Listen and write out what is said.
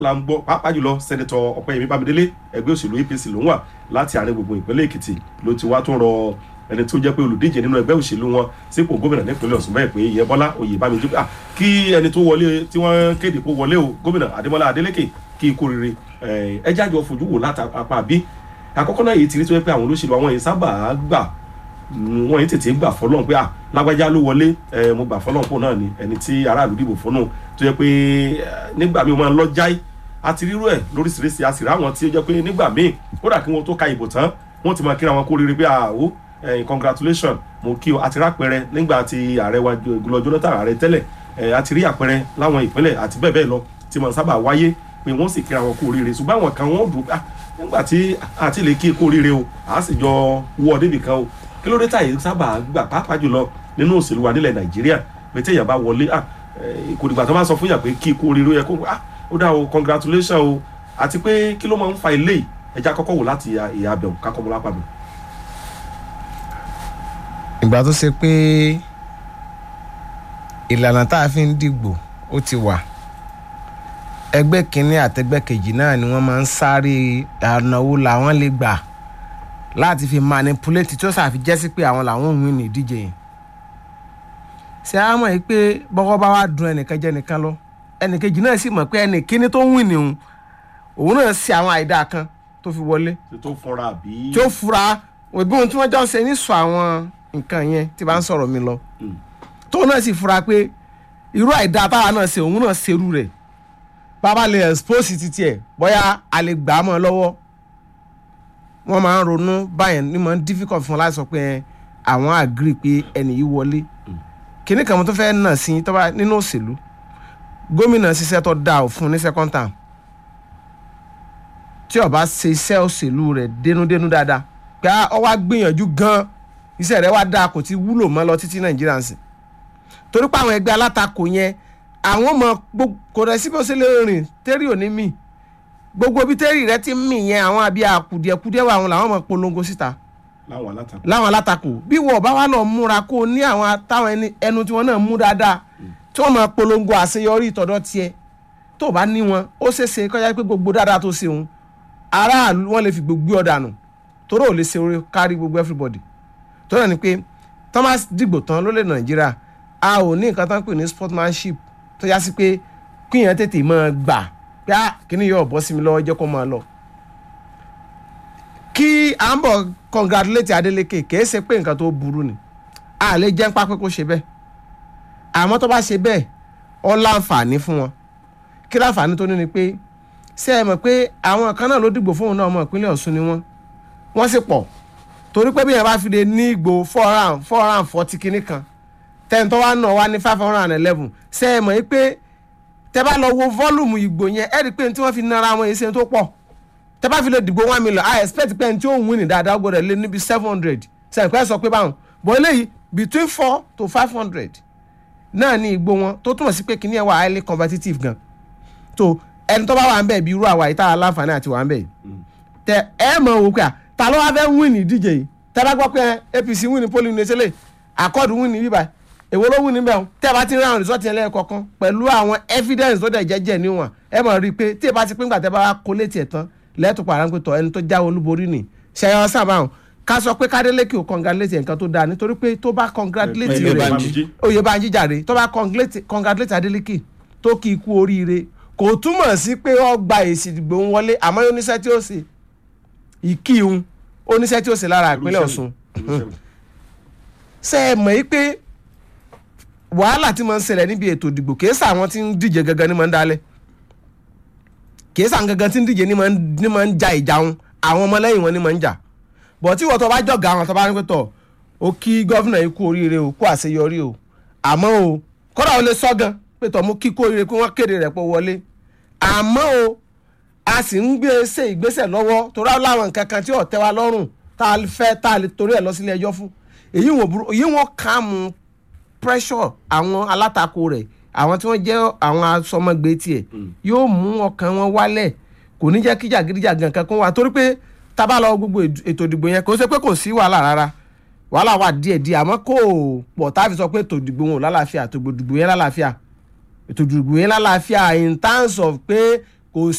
la ń gbọ́ pàápàá jùlọ sẹ́nitọ̀ ọ̀pẹ́yẹmí bámidélé ẹgbẹ́ òṣèlú apc ló ń wà láti àárín gbùngbùn ìpínlẹ̀ èkìtì ló ti wá tó rọ ẹni tó jẹ́ pé olùdíje nínú ẹgbẹ́ òṣèlú wọn sípò gómìnà nípínlẹ̀ ọ̀ṣun bẹ́ẹ̀ pé ìyẹn bọ́lá oyè bámidélé ah kí ẹni tó wọlé tí wọ́n kéde kó wọlé o gómìnà adémọlá adélékè kí ikú rere ẹ jájọ fojú wò látàpá bí àkọ́kọ́ náà yìí ti rí tó yẹ pé àwọn olóṣèlú àwọn yìí sábà gbà wọn yìí tètè gbà fọlọ́n pé à lágbájá ló wọlé ẹ mo gbà fọlọ́n pò náà ni ẹni tí aráàlú dìbò fún náà tó yẹ pé nígbà míì wọn máa ń lọ jáì àti rírú ẹ lóríṣiríṣi àti ráwọn tí ó jẹ pé nígbà míì kódà kí wọn tó ka ìbò tán wọn ti máa kíra wọn kó rere pé àwọ congratulation mo kí o àti rápẹrẹ nígbà tí ààrẹ wa gulọ jonathan ààrẹ tẹ́lẹ̀ àti rí àpẹrẹ láwọn ìpínlẹ̀ àti bẹ́ẹ̀ bẹ́ẹ̀ lọ tí mo sábà wáyé pé wọ́n sì kíra wọn kó rere ṣùgbọ́n àwọn kan wọ́n dùn nígbà tí àti lè kí kó rere o àá sì jọ wọ débì kan o kí ló dé táyé sábà gbà pàápàá jùlọ nínú òṣèlú wa nílẹ̀ nàìjíríà pé téèyàn bá wọlé kò dìgbà tó bá sọ fún yàn pé kí kú oríire yẹ kó ó dá o congratulation o àti pé kí ló máa ń fa ilé ẹja kọ́kọ́ wò láti ìyá abẹ́wò kákọ́ mọ́lá pàmò. ìgbà tó ṣe pé ìlànà tá a fi ń dìgbò ó ti wà ẹgbẹ́ kínní àtẹgbẹ́ kejì náà ni wọ́n máa ń sáré ànáwó làwọn lè gbà láti fi manipulate tí ó sàfi jẹ́ sí pé àwọn làwọn òun ní ìdíje yẹn ṣé a mọ̀ pé bọ́kọ́ bá wá dun ẹnìkan jẹ́ nìkan lọ ẹnìkejì náà sì mọ̀ pé ẹnì kíní tó ń wìn ní òun òun náà ṣe àwọn àìdá kan tó fi wọlé tó fura àbí. tí ó fura òbí ohun tí wọ́n jọ ń ṣe ní sọ àwọn nǹkan yẹn tí bá ń sọ̀rọ̀ mi lọ tóun náà sì fura pé irú àìdá táwa náà ṣe òun náà ṣerú rẹ̀ bàbá lè expose títí ẹ̀ bóyá a lè gbà á mọ́ lọ́wọ́ wọ́n máa ń ronú báyẹn ní máa ń difficult fún wọn láti sọ pé àwọn agree pé ẹnì yìí wọlé kíní kan mo tó fẹ́ nà sí tọ́ba nínú òṣèlú gómìnà ṣiṣẹ́ tó dáa fún ní second term tí ó bá ṣe iṣẹ́ òṣèlú rẹ̀ dénúdénú dáadáa pé ọ wá gbìyànjú gan iṣẹ́ rẹ̀ wá dáa kò ti wúlò mọ́ lọ títí nàìjíríà ń sìn torí pé àwọn ẹgbẹ́ alátakò yẹn àwọn ọmọ kò rẹ̀ síbi ó ṣe lè rìn tẹ́rì òní mì gbogbo bí tẹ́rì rẹ ti ń mì yẹn àwọn àbí àkùdìẹ̀kùdìẹ̀ wà àwọn làwọn máa polongo síta láwọn alátakò. láwọn alátakò bí wọ́n bá wà lọ múra kó o ní àwọn táwọn ẹnu tí wọ́n náà mú dáadáa tí wọ́n máa polongo àṣeyọrí ìtọ́dọ̀ tiẹ̀ tó o bá ní wọn ó ṣeéṣe kọjá pé gbogbo dáadáa tó ṣe òun aráàlú wọn lè fi gbogbo ọ̀dànù torí ò lè ṣe orí kárí gbogbo everybody tó náà ni pé thomas dìgbò tán ló lè nàìjíríà a ò ní nǹkan tán pè ní sportsmanship tó yá sí pé kíyàn tètè máa gbà pé ah kíní yóò bọ́ sí mi lọ́wọ́ jẹ́ kó máa lọ. kí à ń bọ̀ congratulate Adeleke kìí ṣe pé nǹkan tó burú ni a lè jẹ́ ń pa pé kó ṣe bẹ́ẹ̀ àmọ́ tó bá ṣe bẹ́ẹ̀ ó láǹfààní fún wọn kí láǹfààní tó ní ni pé ṣé ẹ mọ̀ pé àwọn kan náà ló dìgbò fóun náà ọmọ ìpínlẹ̀ Ọ̀ṣun ni wọ́n wọ́n sì pọ̀ torí pé bí yẹn bá fi lè ní ìgbò four round four round forty kìíní kan ten tó wá náà wá ní five hundred and eleven ṣé ẹ mọ̀ pé tẹ bá lọ wo volume ìgbò yẹn ẹ rí i pé tí wọ́n fi nara wọn yìí ṣe tó pọ̀ tẹ bá fi lè dìgbò one million i expect pé tí ó ń win ní dáadáa gbọ́dọ̀ lé níbi seven hundred sẹ̀ǹpẹ́ sọ pé báwọn bọ́ eléyìí between four to five hundred náà ní ìgbò wọn tó túmọ̀ sí pé kíní ẹ̀ wà highly competitive gan tó ẹni tó bá wà ń bẹ̀ bí irú àwa yìí tá a láǹfààní àti wà ń bẹ̀ yìí tẹ ẹ mọ̀ wò pé à ta ló wá fẹ́ win ní ìdíje yìí tẹ bá gbọ́ pé APC win ní polling ní ṣẹlẹ̀ accord win ní bíbá èwo ló win níbẹ̀ tẹ́ ẹ bá ti rí àwọn result yẹn lẹ́ẹ̀kọ̀ọ̀kan pẹ̀lú àwọn evidence tó dẹ̀ jẹ́jẹ́ níwọ̀n ẹ mọ̀ rí i pé tí ẹ bá ti pín gbà tẹ́ bá wá kó létí ẹ̀ tán lẹ́ẹ̀tọ́ pàrọ̀ pé tọ̀ ẹni tó jáwé olúborí nì ṣẹyọ sábà ká sọ pé Kádélékè ò congratulate nǹkan tó dáa nítorí pé tó bá congratulate rẹ̀ Oyèbánjí jàre tó bá congratulate Adélékè tó kí ikú oríire kò túmọ̀ sí pé ó gba èsì ìdìbò ń wọlé àmọ́ oníṣẹ́ tí ó ṣe ìkíhun oníṣẹ́ tí ó ṣe lára ìpínlẹ̀ Ọ̀ṣun ṣe é mọ̀ yí pé wàhálà tí mo ń ṣẹlẹ̀ níbi ètò ìdìbò kìí sà àwọn tí ń díje gangan ní mo ń dalẹ̀ kìí sà gangan tí ń díje ní mo ń ja ìjà wọn àwọn ọmọlẹ́yìn wọn ní mo ń jà bọ̀ tí wọ́n tó bá jọ̀gá àwọn tó bá ní pẹ́ tọ̀ ó kí gọ́fìnà yìí kú oríire o kú àṣeyọrí o àmọ́ o kọ́dà ó lè sọ gan pé tọ̀ mú kí kú oríire pé wọ́n kéde rẹ̀ pé wọlé àmọ́ o a sì ń gbé ṣe ìgbésẹ̀ lọ́wọ́ torí àwọn láwọn nǹkan kan tí ò tẹ́ wa lọ́rùn tá a fẹ́ tá a lè torí ẹ̀ lọ sílé ẹjọ́ fún èyí wọn kà mú pressure àwọn alátakò rẹ̀ àwọn tí wọ́n jẹ́ àwọn asọmọgbé tiẹ̀ yóò mú ọkàn wọn wálẹ̀ kò ní jẹ́ kí jàgídíjàgan kankan wà torí pé tábà lọ gbogbo ètò ìdìbò yẹn kò ṣe pé kò sí wàhálà rárá wàhálà wà díẹ̀ díẹ̀ àmọ́ kò pọ̀ táfi sọ pé ètò ìdìbò wọn ò lálàáfíà ètò ìdìbò yẹn lálàáfíà ètò ìdìbò yẹn lálàáfíà in terms of pé kò